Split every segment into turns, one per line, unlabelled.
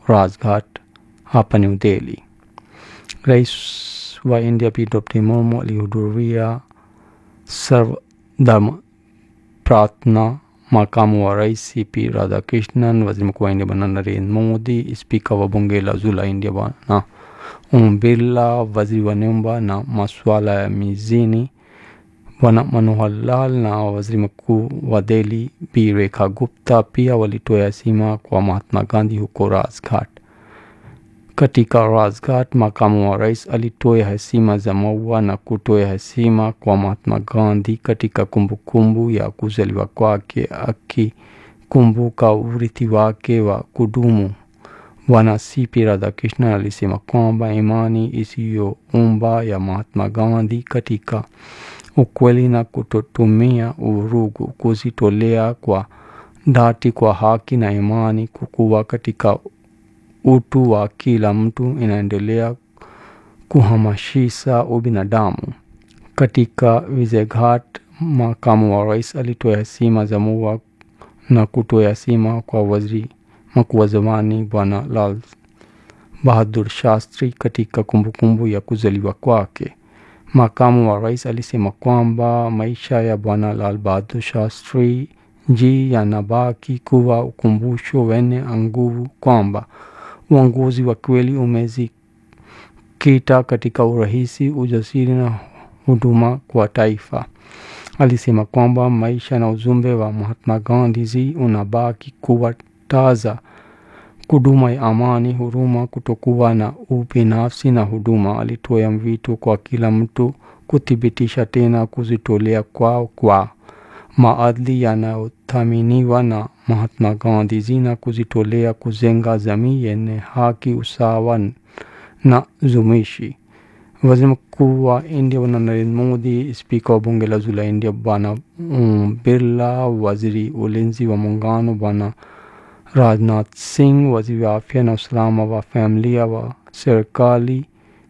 Rajghat hapa New Delhi. Rais wa India P. Draupadi Murmu alihudhuria Sarvdharma Pratna. Makamu wa rais C.P. Radhakrishnan, waziri mkuu wa India bwana Narendra Modi, spika wa bunge la juu la India bwana Om Birla, waziri wa nyumba na masuala ya mijini bwana Manohar Lal na waziri mkuu wa Delhi Bi Rekha Gupta pia walitoa heshima kwa Mahatma Gandhi huko Rajghat. Katika Rajghat, makamu wa rais alitoa heshima za maua na kutoa heshima kwa Mahatma Gandhi katika kumbukumbu ya kuzaliwa kwake, akikumbuka urithi wake wa kudumu. Bwana C.P. Radhakrishnan alisema kwamba imani isiyoumba ya Mahatma Gandhi katika ukweli na kutotumia uvurugu, kujitolea kwa dhati kwa haki na imani, kukua katika utu wa kila mtu inaendelea kuhamasisha ubinadamu. Katika Vijayaghat, makamu wa rais alitoa heshima za maua na kutoa heshima kwa waziri mkuu wa zamani bwana Lal Bahadur Shastri katika kumbukumbu ya kuzaliwa kwake. Makamu wa rais alisema kwamba maisha ya bwana Lal Bahadur Shastri ji yanabaki kuwa ukumbusho wenye nguvu kwamba uongozi wa kweli umejikita katika urahisi, ujasiri na huduma kwa taifa. Alisema kwamba maisha na ujumbe wa Mahatma Gandhi ji unabaki kuwa taza, kuduma ya amani, huruma, kutokuwa na ubinafsi na huduma. Alitoa mwito kwa kila mtu kuthibitisha tena kujitolea kwao kwa maadili yanayothaminiwa na Mahatma Gandhi ji na kujitolea kujenga jamii yenye haki, usawa na jumuishi. Waziri mkuu wa India bwana Narendra Modi, spika wa bunge la juu la India bwana Om Birla, waziri ulinzi wa muungano bwana Rajnath Singh, waziri wa afya na usalama wa familia wa serikali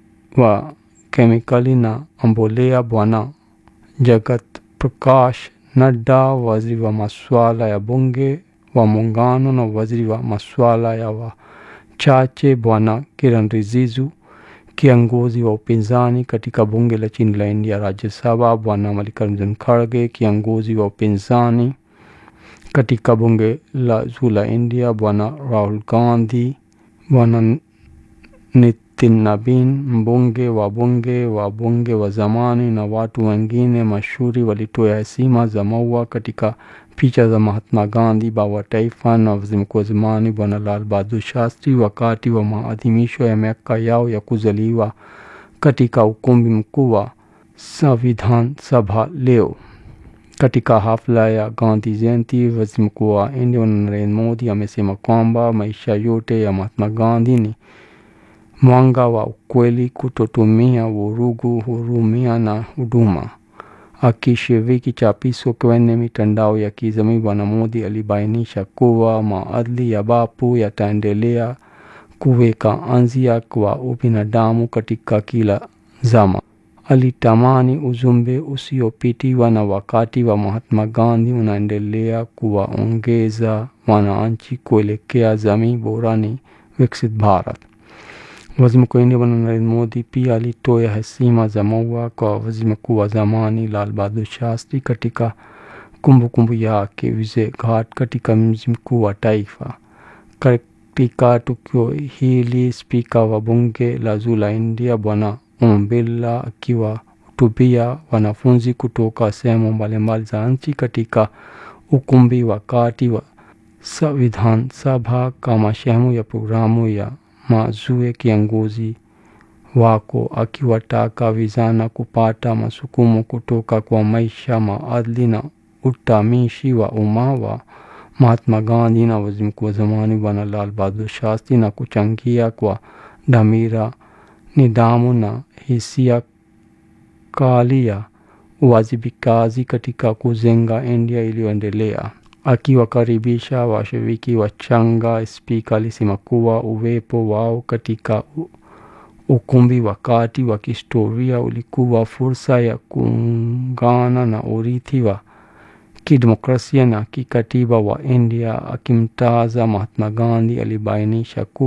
wa kemikali na mbolea bwana Jagat Prakash Nadda, waziri wa masuala ya bunge wa muungano na waziri wa masuala ya wachache bwana Kiran Rijiju, kiongozi wa upinzani katika bunge la chini la India Rajya Sabha bwana Mallikarjun Kharge, kiongozi wa upinzani katika bunge la juu la India bwana Rahul Gandhi, bwana Nitin Nabin, mbunge wa bunge wa bunge wa zamani na watu wengine mashuhuri walitoa heshima za maua katika picha za Mahatma Gandhi, baba wa taifa na waziri mkuu wa zamani bwana Lal Bahadur Shastri wakati wa maadhimisho ya miaka yao ya kuzaliwa katika ukumbi mkuu wa Sanvidhan Sabha leo. Katika hafla ya Gandhi Jayanti, waziri mkuu wa India Narendra Modi amesema kwamba maisha yote ya Mahatma Gandhi ni mwanga wa ukweli, kutotumia vurugu, hurumia na huduma. Akishiriki chapisho kwenye mitandao ya kijamii, bwana Modi alibainisha kuwa maadili ya bapu yataendelea kuweka anzia kwa ubinadamu katika kila zama. Alitamani ujumbe usiopitiwa na wakati wa Mahatma Gandhi unaendelea kuwaongeza wananchi kuelekea jamii bora ni Viksit Bharat. Waziri mkuu wa India bwana Narendra Modi pia alitoa heshima za maua kwa waziri mkuu wa zamani Lal Bahadur Shastri katika kumbukumbu yake Vijayaghat katika mji mkuu wa taifa. Katika tukio hili, spika wa bunge la juu la India bwana Om Birla akiwahutubia wanafunzi kutoka sehemu mbalimbali za nchi katika ukumbi wakati wa Sanvidhan Sabha kama sehemu ya programu ya mazue kiongozi wako akiwataka vijana kupata masukumo kutoka kwa maisha, maadili na utamishi wa umma wa Mahatma Gandhi na waziri mkuu wa zamani bwana Lal Bahadur Shastri na kuchangia kwa dhamira, nidhamu na hisia kali ya uwajibikaji katika kujenga India iliyoendelea. Akiwakaribisha washiriki wachanga, spika alisema kuwa uwepo wao katika ukumbi wakati wa kihistoria ulikuwa fursa ya kuungana na urithi wa kidemokrasia na kikatiba wa India. Akimtaza Mahatma Gandhi alibainisha kuwa